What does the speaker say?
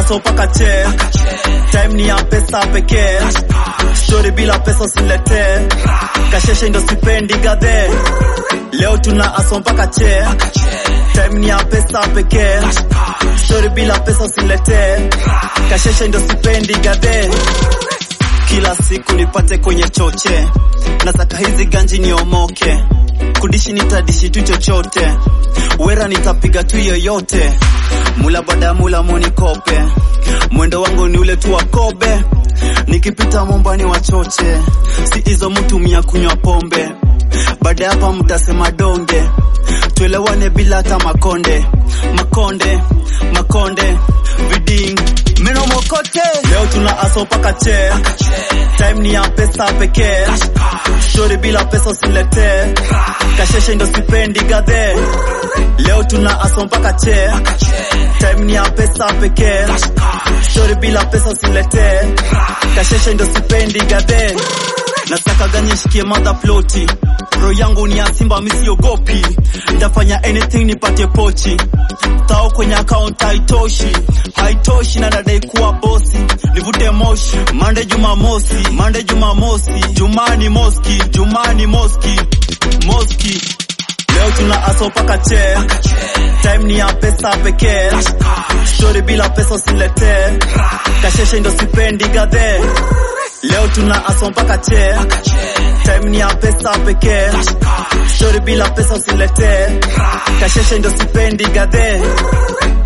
aso paka che time ni ya pesa pekee story bila pesa usiletee kasheshe ndo sipendi gadhe leo tuna aso mpaka che time ni ya pesa pekee story bila pesa usiletee kasheshe ndo sipendi gadhe kila siku nipate kwenye choche nataka hizi ganji niomoke kudishi nitadishi tu chochote wera nitapiga tu yoyote mula baada mula monikope mwendo wangu ni ule tu wa kobe nikipita mombani wachoche si hizo mtu mia kunywa pombe baada hapa mtasema donge tuelewane bila hata makonde makonde makonde viding meno mokote leo tuna aso paka che time ni ya pesa pekee shori bila pesa usiletee kasheshe ndo sipendi gadhe leo tuna aso mpaka che time ni ya pesa pekee shori bila pesa usiletee kasheshe ndo sipendi gadhe nataka ganye shikie madha ploti ro yangu ni ya simba misiogopi ntafanya anything nipate pochi tao kwenye account haitoshi haitoshi na nadai kuwa bosi nivute moshi mande jumamosi mande jumamosi jumani moski jumani moski moski leo tuna aso paka che time ni ya pesa pekee story bila pesa usiletee kasheshe ndo sipendi gadhe leo tuna aso mpaka che time ni ya pesa pekee story bila pesa usiletee kasheshe ndo sipendi gadhe